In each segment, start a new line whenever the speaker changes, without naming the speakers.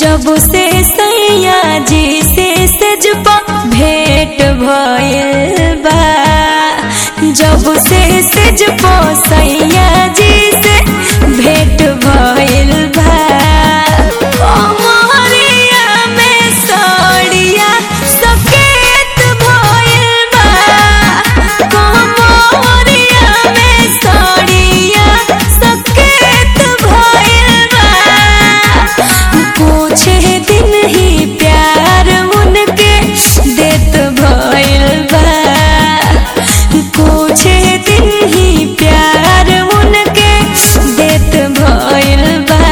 जब से सैया जी से सजपा भेंट भइल बा जब से सजपा सैया जी से भेंट भइल बा कमरिया में सड़िया सकेत भइल बा कमरिया में सड़िया सकेत भइल बा कुछ दिन ही प्यार उनके देत भइल बा कुछ दिन ही प्यार उनके देत भइल बा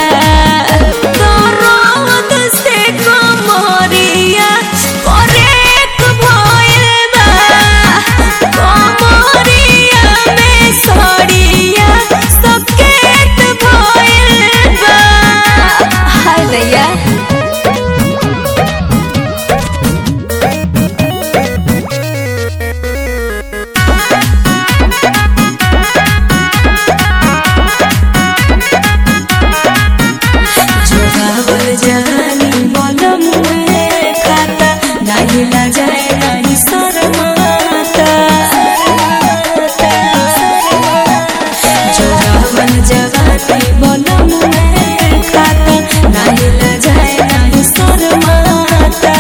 दर्द से कमरिया करेक भइल बा कमरिया में सड़िया सकेत भइल बा हाय दैया जोगावल जानी बलम में खाता नाही ला जाए नाही शरमाता जोगावल जवानी बलम में खाता नाही ला जाए नाही शरमाता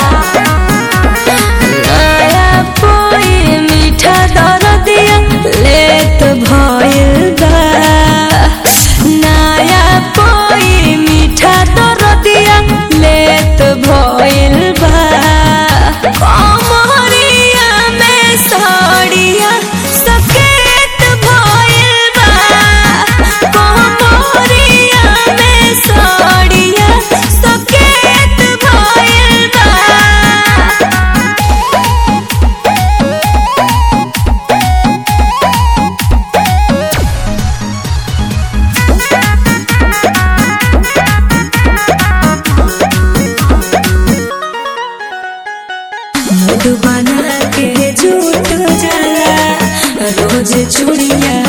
नया कोई मीठा दरदिया लेत भइल बा नया कोई मीठा दरदिया लेत भइल बा कमरिया में सड़िया सकेत भइल बा कमरिया में सड़िया सकेत भइल बा मधुबना के झूठ जाला रोज चूड़िया